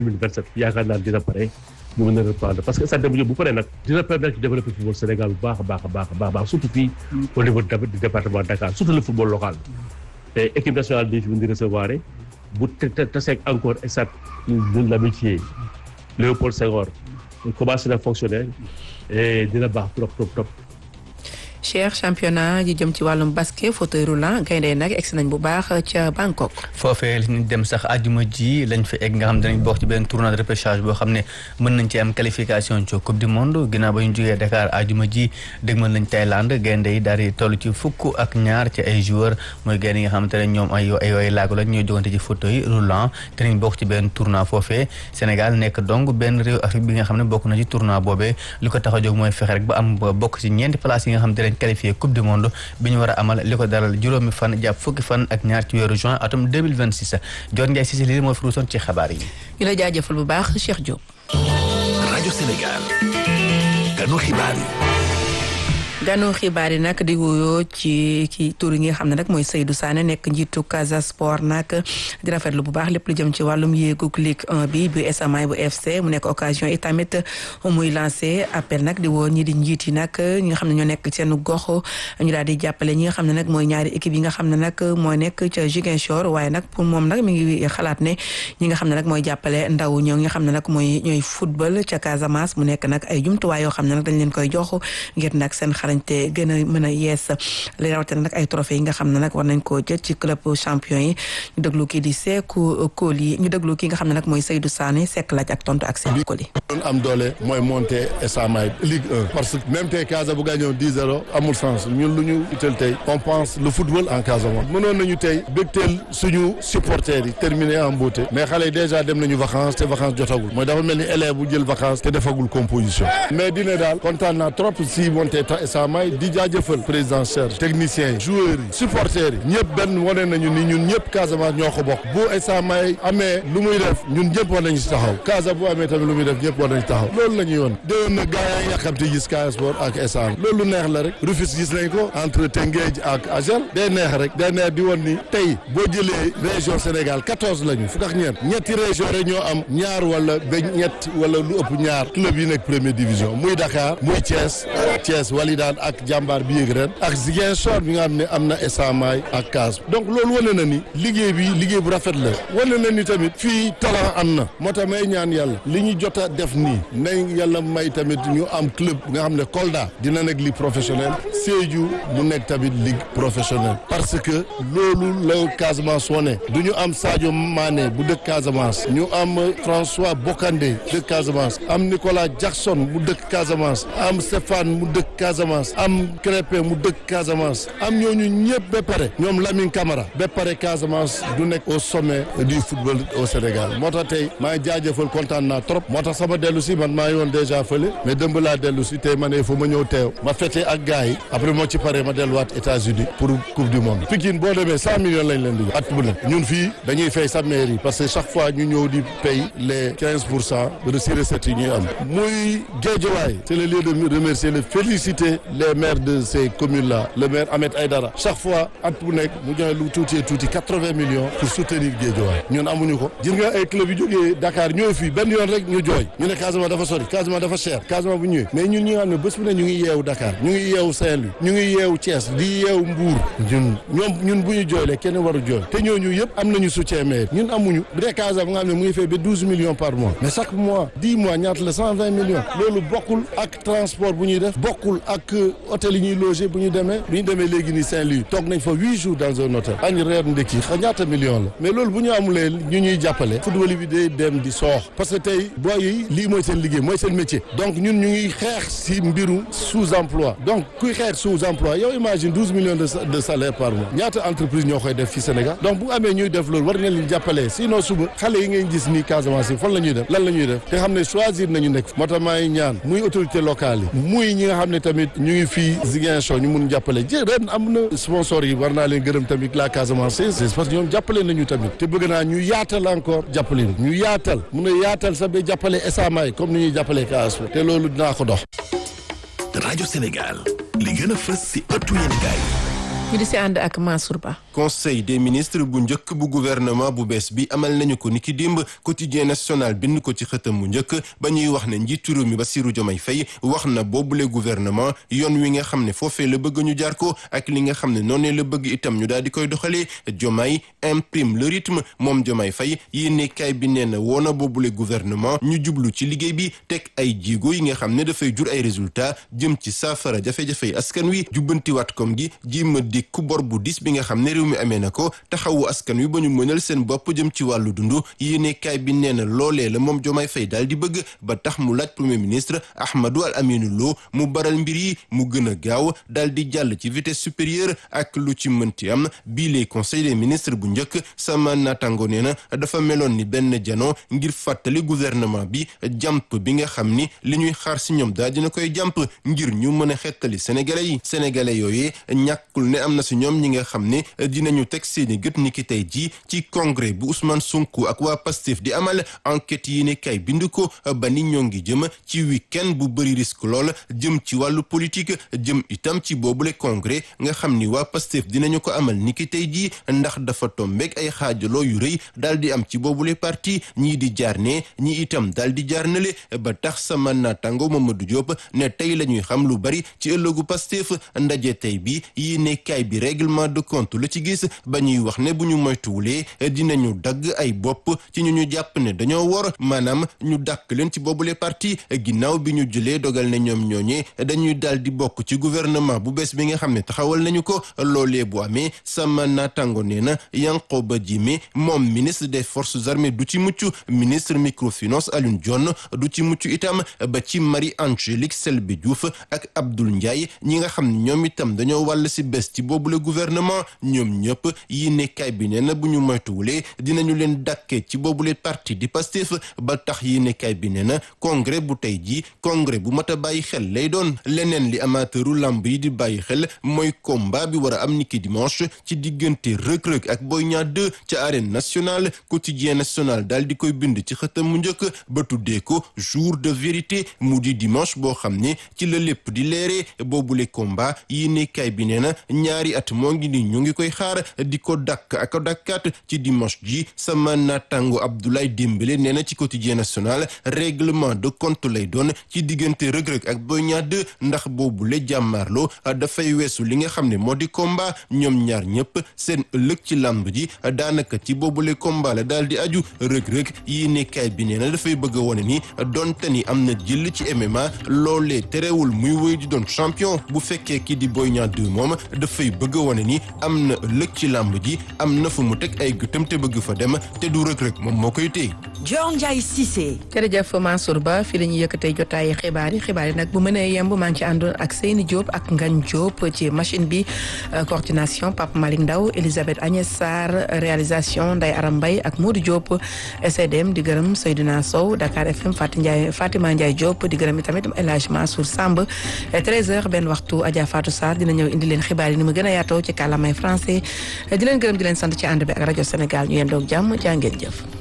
2027 yaakaar naa dina pare mu mën a reprendre parce que stade Demba Diop bu paree nag dina permettre de développer football Sénégal bu baax a baax a baax a baax surtout fii au niveau du département de Dakar surtout le football local te équipe nationale bi fi mu di recevoir bu te taseeg encore stade de l'amitié Léopold Senghor commencé na fonctionner et dina baax trop trop trop Cheikh championnat ji jëm ci wàllum basket fauteuil roulant gaynde nag egsi nañ bu baax ca Bangkok. foofee li ñu dem sax àjjuma ji lañ fa egg nga xam ne danañ bokk ci benn tournoi de repêchage boo xam ne mën nañ ci am qualification ci coupe du monde ginnaaw ba ñu jógee Dakar àjjuma ji dégmal nañ Thaïlande gaynde yi daal di toll ci fukk ak ñaar ci ay joueurs mooy gaynde yi nga xamante ne ñoom ay ay ay laago lañ ñooy jogante ci fauteuil roulant danañ bokk ci benn tournoi foofee Sénégal nekk donc benn réew Afrique bi nga xam ne bokk na ci tournoi boobee li ko tax a jóg mooy fexe rek ba am bokk ci ñeenti place yi nga xam ne qualifié coupe du monde bi ñu war a amal li ko daral juróomi fan jàpp fukki fan ak ñaar ci weeru juin atum 2026 Dior Ndiaye Cissé lii moo fi ruusoon ci xabaar yi. ñu la jaajëfal bu baax Cheikh Diop. rajo Sénégal ganu xibaar yi. ganu xibaar yi nag di wuyoo ci ci tur yi nga xam ne nag mooy Seydou Sané nekk njiitu Casa Sport nag di rafetlu bu baax lépp lu jëm ci wàllum yéegug Ligue 1 bi bu SMA bu FC mu nekk occasion yi tamit muy lancé appel nag di woo ñi di njiit yi nag ñi nga xam ne ñoo nekk seen gox ñu daal di jàppale ñi nga xam ne nag mooy ñaari équipe yi nga xam ne nag mooy nekk ca Ziguinchor waaye nag pour moom nag mi ngi xalaat ne ñi nga xam ne nag mooy jàppale ndaw ñoo nga xam ne nag mooy ñooy football ca Casamance mu nekk nag ay jumtuwaay yoo xam ne nag dañ leen koy jox ngir nag seen te gën a mën a yees li rawatina nag ay trophée yi nga xam ne nag war nañ koo jël ci club champion yi ñu déglu kii di Seeku Koli ñu déglu kii nga xam ne nag mooy Seydou Sané sekk laaj ak tontu ak Seeku Koli doon am doole mooy monter SMA Ligue 1 parce que même tey Casa bu gagné 10-0 amul sens ñun lu ñu ital tey on pense le football en Casamance mënoon nañu tey bégteel suñu supporters yi terminé en beauté mais xale yi déjà dem nañu vacances te vacances jotagul mooy dafa mel ni élève bu jël vacances te defagul composition mais dina daal kontaan naa trop si monter SMA di jaajëfal président Serge techniciens yi joueurs yi supporters yi ñëpp benn wane nañu ni ñun ñëpp Casamance ñoo ko bokk bu SMA amee lu muy def ñun ñëpp war nañu si taxaw Casa bu amee tamit lu muy def ñëpp war nañu taxaw loolu la ñuy woon déwén na gars yi yàqamte gis Casa Sport ak SA loolu neex la rek Rufisque gis nañ ko entre Tëngéej ak Agel day neex rek day neex di woon ni tey boo jëlee région Sénégal quatorze la ñu fukk ak ñeent ñetti région rek ñoo am ñaar wala ba ñett wala lu ëpp ñaar club yi nekk première division muy Dakar muy Thiès Thiès Walidaan ak jàmbaar bi yéeg ren ak Ziguinchor bi nga xam ne am na esamaay ak Cas donc loolu wane na ni liggéey bi liggéey bu rafet la wane na ni tamit fii talent am na moo tax may ñaan yàlla li ñu jot a def nii nañ yàlla may tamit ñu am club nga xam ne Kolda dina nekk ligue professionnelle Sédhiou mu nekk tamit ligue professionnelle parce que loolu la Casamance wone du ñu am Sadio Mané bu dëkk Casamance ñu am François Bocandé dëkk Casamance am Nicolas Jackson mu dëkk Casamance am Stéphane mu dëkk Casamance am Crépin mu dëkk Casamance am ñooñu ñëpp ba pare ñoom Lamine Camara ba pare Casamance du nekk au sommet du football au Sénégal moo tax tey maa ngi jaajëfal kontaan naa trop moo tax sama dellu si man maa ngi woon déjà fële mais dëmb laa dellu si tey ma ne fa ma ñëw teew ma fete ak gars yi après moo ci pare ma delluwaat États-Unis pour coupe du monde Pikine boo demee cent millions lañ leen di jox at bu nekk ñun fii dañuy fay sa mairie parce que chaque fois ñu ñëw di paye les quinze pour cent de si recettes yi ñuy am muy Guédiawaye c'est le lieu de remercier le féliciter les maires de ces communes là le maire Ahmed Aïdara chaque fois at bu nekk mu joxe lu tuuti tuuti quatre-vingts millions pour soutenir Guédiawaye ñun amuñu ko gis nga ay club yu jógee Dakar ñëw fii benn yoon rek ñu jooy ñu ne Casamance dafa sori Casamance dafa cher Casamance bu ñëwee mais ñun ñi nga xam ne bés bu ne ñu ngi yeewu Dakar ñu ngi yeewu Saint-Louis ñu ngi yeewu Thiès di yeewu Mbour ñun ñoom ñun bu ñu jooylee kenn waru jooy te ñooñu yëpp am nañu soutien maire ñun amuñu bu dee Casamance nga xam ne mu ngi fay ba douze millions par mois mais chaque mois dix mois ñaata la cent vingt millions loolu bokkul ak transport bu ñuy def bokkul ak hôtel yi ñuy loger bu ñu demee bu ñu demee léegi nii Saint-Louis toog nañ fa huit jours dans un hôtel añ reer ndekki xa ñaata millions la mais loolu bu ñu amulee ñu ñuy jàppale football bi day dem di soox parce que tey booy yi lii mooy seen liggéey mooy seen métier donc ñun ñu ngi xeex si mbiru sous emploi donc kuy xeex sous emploi yow imagine douze millions de de salaire par mois ñaata entreprise ñoo koy def fi Sénégal donc bu amee ñuy def loolu war ngeen leen jàppale sinon suba xale yi ngeen gis nii Casamance yi fan la ñuy def lan la ñuy def te xam ne choisir nañu nekk moo tax maa ngi ñaan muy autorité locale yi muy ñi nga xam ne tamit ñu ngi fii Ziguinchor ñu mun jàppale jé ren am na sponsor yi war naa leen gërëm tamit la Casamance c'est parce que ñoom jàppale nañu tamit te bëgg naa ñu yaatal encore jàppale ñu yaatal mun a yaatal sax ba jàppale esamaay comme ni ñuy jàppale Casa te loolu dinaa ko dox rajo Sénégal li gën a fës si ëttu yéen gaay ñu di si ànd ak Mansour Ba. conseil des ministres bu njëkk bu gouvernement bu bees bi amal nañu ko niki démb quotidien national bind ko ci xëtam bu njëkk ba ñuy wax ne njiitu réew mi Bassirou Diomaye Faye wax na boobule gouvernement yoon wi nga xam ne foofee la bëgg ñu jaar ko ak li nga xam ne noonee la bëgg itam ñu daal di koy doxalee Diomaye imprime le rythme moom Diomaye Faye yéene kaay bi nee na woona boobule gouvernement ñu jublu ci liggéey bi teg ay jigo yi nga xam ne dafay jur ay résultats jëm ci saafara jafe-jafe askan wi jubbantiwaat kom gi jima di ku bor bu dis bi nga xam ne réew mi amee na ko taxawu askan wi ba ñu mënal seen bopp jëm ci wàllu dund yéene kaay bi nee na loolee la moom Diomaye Faye daal di bëgg ba tax mu laaj premier ministre Ahmadou Al Aminou Lo mu baral mbir yi mu gën a gaaw daal di jàll ci vitesse supérieure ak lu ci mënti am bii les conseil des ministres bu njëkk sama naataango nee na dafa meloon ni benn jano ngir fàttali gouvernement bi jàmp bi nga xam ni li ñuy xaar si ñoom daal dina koy jàmp ngir ñu mën a xettali sénégalais yi sénégalais yooyu ñàkkul ne am na si ñoom ñi nga xam ne dinañu teg seeni gët ni ki tey jii ci congrès bu Ousmane Sonko ak waa Pastef di amal enquête yi ne kay bind ko ba ni ñoo ngi jëm ci week-end bu bëri risque lool jëm ci wàllu politique jëm itam ci boobule congrès nga xam ni waa Pastef dinañu ko amal ni ki tey jii ndax dafa tombeeg ay xaajaloo yu rëy daal di am ci boobule parti ñii di jaar ne ñi itam daal di jaar nale ba tax sama naataango Mamadou Diop ne tey la ñuy xam lu bari ci ëllëgu Pastef ndaje tey bi yi ne kay bi règlement de compte la ci gis ba ñuy wax ne bu ñu moytuwulee dinañu dagg ay bopp ci ñu ñu jàpp ne dañoo wor maanaam ñu dàkk leen ci boobule parti ginnaaw bi ñu jëlee dogal ne ñoom ñooñee dañuy daal di bokk ci gouvernement bu bees bi nga xam ne taxawal nañu ko loolee bu amee sama naataango nee na Yankhoba Diémé moom ministre des forces armées du ci mucc ministre microfinance Alioune Dione du ci mucc itam ba ci Marie Angélique Selbé Diouf ak Abdoul Ndiaye ñi nga xam ne ñoom itam dañoo wàll si bés ci boobule gouvernement ñoom ñëpp yi nekkaay bi nee na bu ñu moytuwulee dinañu leen dàkkee ci boobule parti di Pastef ba tax yi nekkaay bi nee na congrès bu tey jii congrès bu mat a bàyyi xel lay doon leneen li amateuru lamb yi di bàyyi xel mooy combat bi war a am niki dimanche ci diggante Reug Reug ak Boy Niang 2 ca arène nationale quotidien national daal di koy bind ci xëtam mu njëkk ba tuddee ko jour de vérité mu di dimanche boo xam ne ci la lépp di leeree boobule combat yi nekkaay bi nee na ñaari at moo ngi ni ñu ngi koy xaar di ko dakk ak dakkaat ci dimanche ji sama naataango Abdoulaye Dembélé nee na ci quotidien national règlement de compte lay doon ci diggante Reug Reug ak Boy Niang 2 ndax boobule jàmmaarloo dafay weesu li nga xam ne moo di combat ñoom ñaar ñëpp seen ëllëg ci làmb ji daanaka ci boobule combat la daal di aju Reug Reug yi nekkaay bi nee na dafay bëgg a wone ni donte ni am na jël ci MMA loolee terewul muy wéy di doon champion bu fekkee kii di Boy Niang 2 moom dafay bëgg a wone ni am na ëllëg ci làmb ji am na fu mu teg ay gëtam te bëgg fa dem te du Reug Reug moom moo koy téye. Dior Ndiaye Cissé. jërëjëf Mansour Ba fii la ñuy yëkkatee jotaayu xibaar yi xibaar yi nag bu mënee yemb maa ngi ci àndoon ak Seyni Diop ak Ngagne Diop ci machine bi coordination Pape Malick Ndaw Elisabeth Agnès Sarr réalisation Ndeye Aram Mbaye ak Modou Diop SDM di gërëm Seydina Sow Dakar FM Fatou Ndiaye Fatima Ndiaye Diop di gërëm tamit El Hadj Mansour Samb 13h benn waxtu Adja Fatou Sarr dina ñëw indi leen xibaar yi ni mu gën a yaatoo ci kàllaamay français di leen gërëm di leen sant ci ànd bi ak rajo Sénégal ñu yendoog jàmm jaa ngeen jëf.